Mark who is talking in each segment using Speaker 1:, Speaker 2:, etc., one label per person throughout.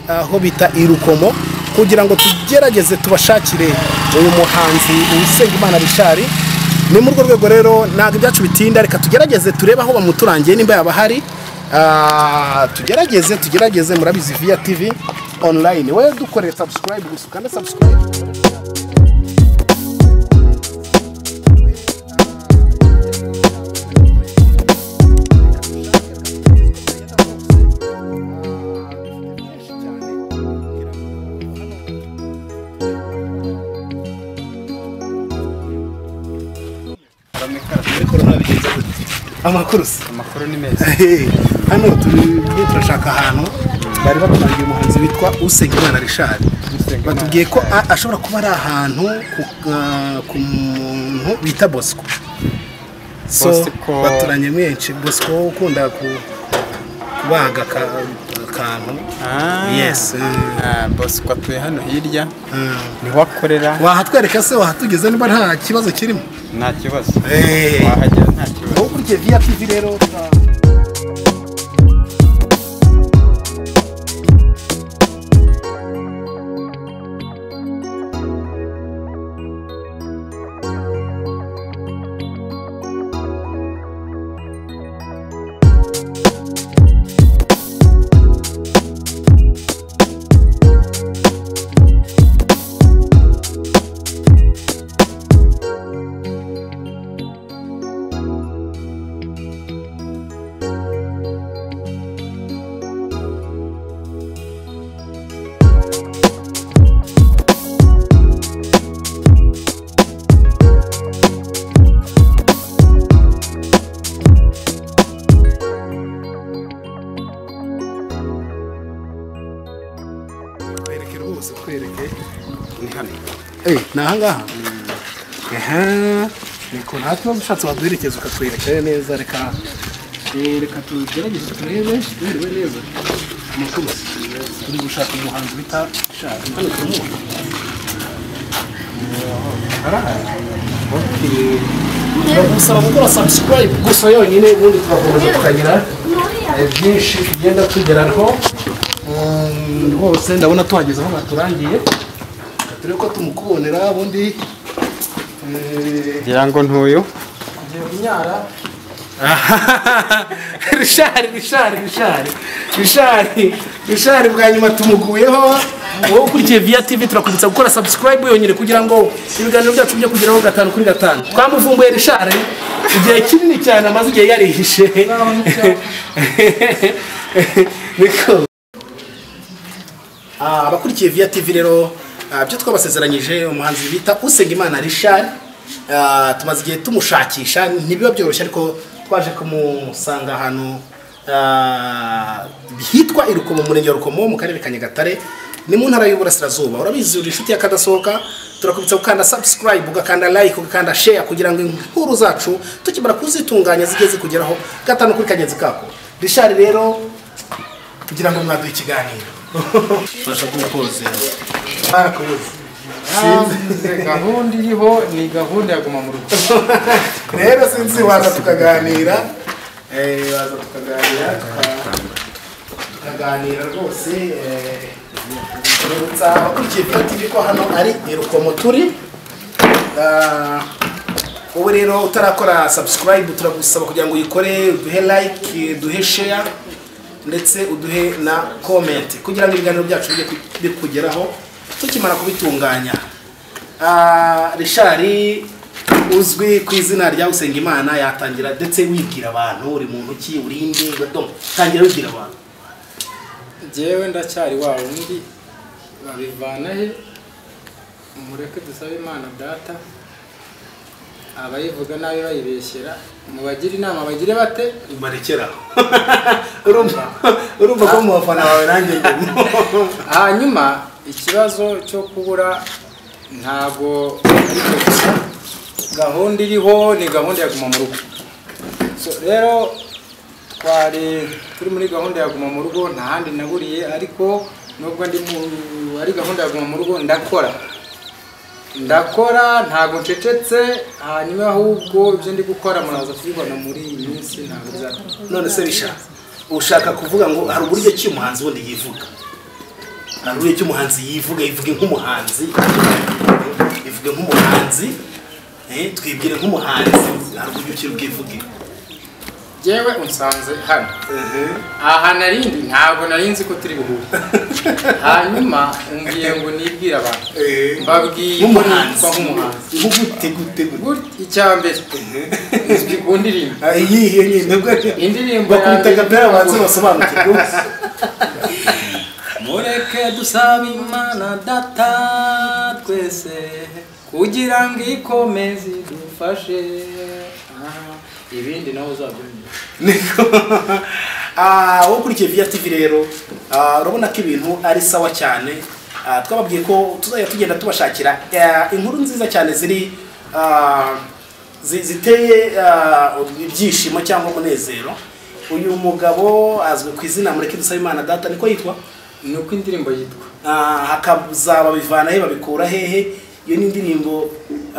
Speaker 1: aho bita irukomo kugira ngo tugerageze tubashakire uyu muhanzi Uwusengimana Richard ni muri urwo rwego rero ntabwo ibyacu bitinda reka tugerageze turebe aho bamuturangiye nimba yaba ahari Ah, tugerageze tugerageze murabizi via tv online wowe dukore subscribe gusa ukanda subscribe ariko rurabigenza gute amakuru se
Speaker 2: amakuru ni meza
Speaker 1: Hey, hano turi turi turashaka ahantu bari baturangiye umuhanzi witwa Usengimana Richard
Speaker 2: Usengimana
Speaker 1: batubwiye ko a- ashobora kuba ari ahantu ku- ah, ku muntu bita Bosco so
Speaker 2: Bosco-
Speaker 1: baturanye menshi Bosco ukunda ku- kubaga aka- akantu
Speaker 2: Ah.
Speaker 1: Yes.
Speaker 2: Ah, bosco atuye hano hirya
Speaker 1: Mm.
Speaker 2: niho akorera
Speaker 1: wahatwereka se wahatugeze niba nta kibazo kirimo
Speaker 2: nta kibazo
Speaker 1: Eh.
Speaker 2: wahagera nta kibazo
Speaker 1: ukurikiye via tv rero tura- Twereke rwose twereke
Speaker 2: ni hano
Speaker 1: Eh, ni ahangaha aha niko nta kibazo ushatse waduherekeza ukatwerekera neza reka eh, reka tugerageze turebe turebe neza amakuru turi gushaka umuhanzi bita shaka hano turamubona Okay. Gusaba gukora subscribe gusa yonyine ubundi tugakomeza tukagira eh, byinshi tugenda tugeraho Mm, rwose ndabona tuhageze aho baturangiye turebe ko tumukubonera ubundi eh,
Speaker 2: ngira ngo ntuyu
Speaker 1: tugiye kunyara rishari rishari rishari rishari rishari bwa nyuma tumuguyeho wowe ukurikiye via tv turakwibutsa gukora subscribe yonyine kugira ngo ibiganiro byacu bijye kugeraho gatanu kuri gatanu twamuvumbuye rishari igihe kinini cyane amaze igihe yarihishe niko Ah, abakurikiye via tv rero ah, byo twabasezeranyije umuhanzi bita usengimana richard ah, tumaze igihe tumushakisha ntibiba byoroshye ariko twaje kumusanga ahantu ah, hitwa irukomo mu murenge wa rukomo mu karere ka nyagatare ni mu ntara y'uburasirazuba urabizi uri inshuti ya kadasohoka turakubitsa gukanda subscribe ugakanda like ugakanda share kugira ngo inkuru zacu tukimara kuzitunganya zijye zikugeraho gatanu kuri kagenzi kako richard rero kugira ngo mwaduhe ikiganiro tubasha kuwupozera barakubuze
Speaker 2: gahunda iriho ni gahunda ya guma mu rugo
Speaker 1: rero sinzi waza tukaganira eh, waza tukaganira tuka- tukaganira rwose eh, tubibutsa abakurikiye tv ko hano ari irukomo turi Ah, ubu rero utarakora subscribe turagusaba kugira ngo uyikore uduhe like duhe share ndetse uduhe na comment kugira ngo ibiganiro byacu bijye ku- bikugeraho tukimara kubitunganya Ah, Richard uzwi ku izina rya Usengimana yatangira ndetse wibwira abantu uri muntu ki urinde gato tangira wibwira abantu
Speaker 3: njyewe ndacyari wa wundi babivana he mureke dusabe imana data abayivuga nabi bayibeshyera mubagire inama bagire bate
Speaker 1: barekera urumva urumva ko mu bafana bawe nanjye ndimo
Speaker 3: hanyuma ikibazo cyo kubura ntabwo ari cyo gusa gahunda iriho ni gahunda ya guma mu rugo So, rero twari turi muri gahunda ya guma mu rugo nta handi naburiye ariko nubwo ndi mu ari gahunda ya guma mu rugo ndakora ndakora ntabwo ncecetse hanyuma ahubwo ibyo ndi gukora muraza kubibona muri iyi minsi ntabwo bizatuma
Speaker 1: none se bisha ushaka kuvuga ngo hari uburyo ki umuhanzi wundi yivuga nta n'uriya icyo umuhanzi yivuga yivuge nk'umuhanzi ivuge nk'umuhanzi eh, twibwire nk'umuhanzi ntabwo ujya ukira ubwivuge
Speaker 3: yewe unsanze hano aha narindi ntabwo nari nzi ko turi buhure hanyuma umbwiye ngo nibwire abantu mbabwiye ko
Speaker 1: nk'umuhanzi
Speaker 3: nitwa nk'umuhanzi
Speaker 1: nk'ugute gute gute
Speaker 3: Gutya, icya mbere izwi ku ndirimbo
Speaker 1: Ah, iyihe nyine nibwo
Speaker 3: indirimbo ya
Speaker 1: bakubita
Speaker 3: mbere-
Speaker 1: kapera abanza basobanukirwa
Speaker 3: mureke dusaba imana data twese kugira ngo ikomeze idufashe Ah, ibindi nawe uzabyumva
Speaker 1: niko Ah, ukurikiye viya tv rero ah, urabona ko ibintu ari sawa cyane Ah, twababwiye ko tuzajya tugenda tubashakira eh, inkuru nziza cyane ziri ah, zi- ziteye ah, ibyishimo cyangwa umunezero uyu mugabo azwi ku izina mureke dusaba imana data niko yitwa
Speaker 3: ni uko indirimbo yitwa
Speaker 1: Ah, hakazaba bivana he babikura hehe iyo ni indirimbo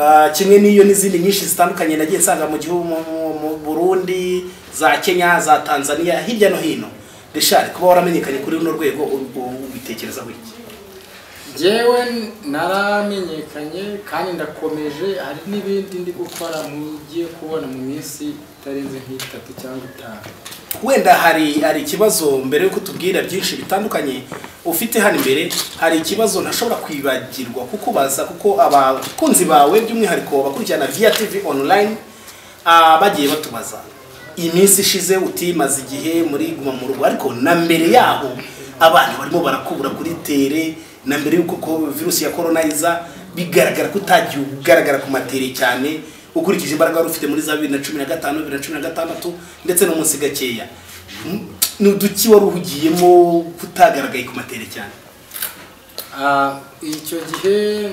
Speaker 1: ah, kimwe n'iyo n'izindi nyinshi zitandukanye nagiye nsanga mu gihugu mu- mu- mu burundi za kenya za tanzania hirya no hino rishari kuba waramenyekanye kuri runo rwego u- u- ubitekereza wiki
Speaker 3: yewe naramenyekanye kandi ndakomeje hari n'ibindi ndi gukora mugiye kubona mu minsi itarenze nk'itatu cyangwa itanu
Speaker 1: wenda hari hari ikibazo mbere yuko tubwira byinshi bitandukanye ufite hano imbere hari ikibazo ntashobora kwibagirwa kukubaza kuko abakunzi bawe by'umwihariko bakurikirana via tv online ah, bagiye batubaza iminsi ishize utimaze igihe muri guma mu rugo ariko na mbere yaho abantu barimo barakubura kuri tere na mbere yuko ko- virusi ya corona iza bigaragara ko utagiye ugaragara ku matere cyane ukurikije imbaraga wari ufite muri za bibiri na cumi na gatanu bibiri na cumi na gatandatu ndetse no munsi gakeya Mm, ni uduki wari uhugiyemo kutagaragaye ku matere cyane
Speaker 3: Ah, icyo gihe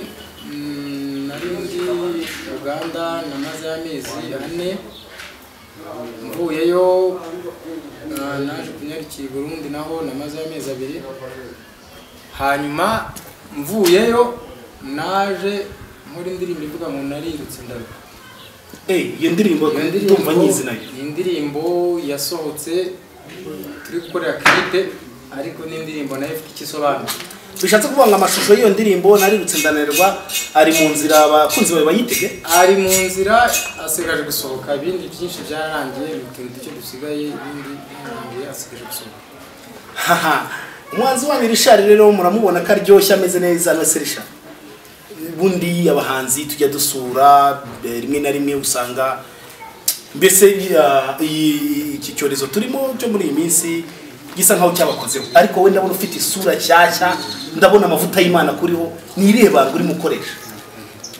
Speaker 3: mm, nari ndi uganda namaze amezi ane mvuyeyo ah, naje kunyarukira i burundi naho namaze amezi abiri hanyuma mvuyeyo naje muri indirimbo ivuga ngo narirutse ndaruka
Speaker 1: Eh, iyo ndirimbo
Speaker 3: Iyo
Speaker 1: ndumva nyizi nayo
Speaker 3: ni indirimbo yasohotse turi gukorera klipe ariko ni indirimbo nayo ifite icyo isobanuye
Speaker 1: bishatse kuvuga ngo amashusho y'iyo ndirimbo narirutse ndananirwa ari mu nzira abakunzi bawe bayitege
Speaker 3: ari mu nzira asigaje gusohoka ibindi byinshi byararangiye ni utuntu duke dusigaye ibindi byarangiye asigaje gusohoka
Speaker 1: haha umwanzi wanyu rishari rero muramubona ko aryoshye ameze neza no se rishari bundi abahanzi tujya dusura eh, rimwe na rimwe usanga mbese ya- iyi- iki cyorezo turimo cyo muri iyi minsi gisa nkaho cyabakozeho ariko wowe ndabona ufite isura nshyashya ndabona amavuta y'imana kuriho ni irihe banga urimo ukoresha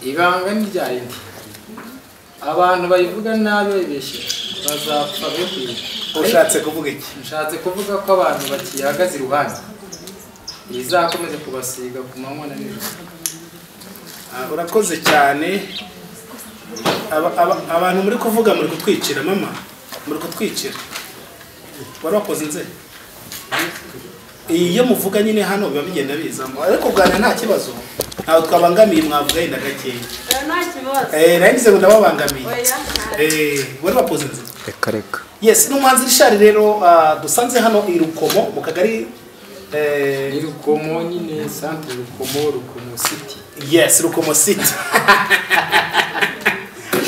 Speaker 3: ibanga ni rya rindi abantu bayivuga nabi bayibeshye bazapfa be kwibuka
Speaker 1: ushatse kuvuga iki
Speaker 3: nshatse kuvuga ko abantu bakiyahagaze iruhande izakomeze kubasiga ku manywa na nijoro
Speaker 1: Ah, urakoze cyane Aba- aba- abantu muri kuvuga muri kutwicira mama muri kutwicira wari wakoze inzego iyo muvuga nyine hano biba bigenda bizamo ariko kuganira nta kibazo ntabwo twabangamiye mwavuga yenda gakeya
Speaker 4: nta kibazo
Speaker 1: Eh, nagize ngo ndababangamiye
Speaker 4: oya
Speaker 1: Eh, wari wakoze inzego
Speaker 2: reka reka
Speaker 1: yes ni umuhanzi rishari rero ah, dusanze hano i rukomo mu kagari eh,
Speaker 3: ni rukomo nyine santire rukomo rukomo siti
Speaker 1: yes rukomo city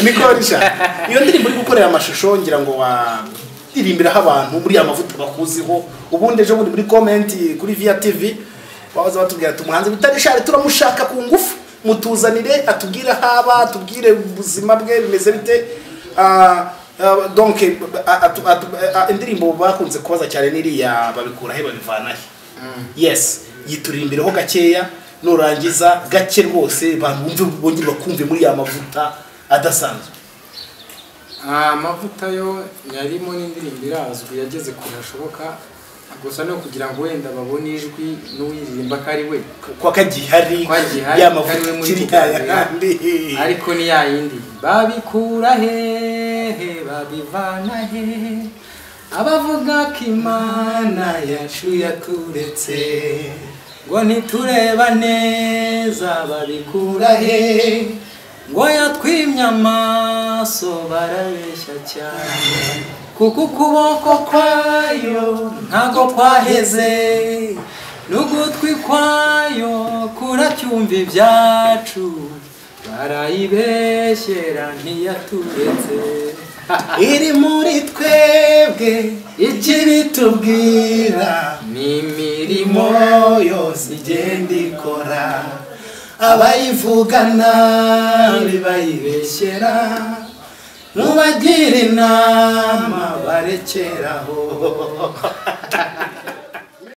Speaker 1: niko risha iyo ndirimbo uri gukorera amashusho ngira ngo waririmbiraho abantu muri amavuta bakuziho ubundi ejo bundi muri komenti kuri via tv waza batubwira ati umuhanzi bita rishari turamushaka ku ngufu mutuzanire atubwire aho aba atubwire ubuzima bwe bimeze bite Ah, ah, donc ah, atu- atu- ah, indirimbo bakunze kubaza cyane n'iriya babikurahe babivanahe yes yituririmbireho gakeya nurangiza gake rwose abantu bumve bongere bakumve muri ya mavuta adasanzwe
Speaker 3: amavuta yo yarimo n'indirimbo irazwi yageze ku hashoboka gusa no kugira ngo wenda babone ijwi n'uwiririmba ko ari we
Speaker 1: kwa kagihari
Speaker 3: Kwa gihari,
Speaker 1: ya
Speaker 3: kariwe
Speaker 1: mavuta
Speaker 3: muri
Speaker 1: kiriya
Speaker 3: Uganda.
Speaker 1: kandi
Speaker 3: ariko ni ya yindi babikura hehe babivana hehe abavuga ko imana yacu yaturetse ngo ntitureba neza babikura hehe ngo yatwimye amaso barabeshya cyane kuko ukuboko kwayo ntago kwaheze n'ugutwi kwayo kuracyumva ibyacu barayibeshyera ntiyaturetse
Speaker 1: iri muri twebwe
Speaker 3: iki
Speaker 1: bitubwira
Speaker 3: ni imirimo
Speaker 1: irimo yose igenda ikora abayivuga nabi bayibeshyera nubagira inama barekeraho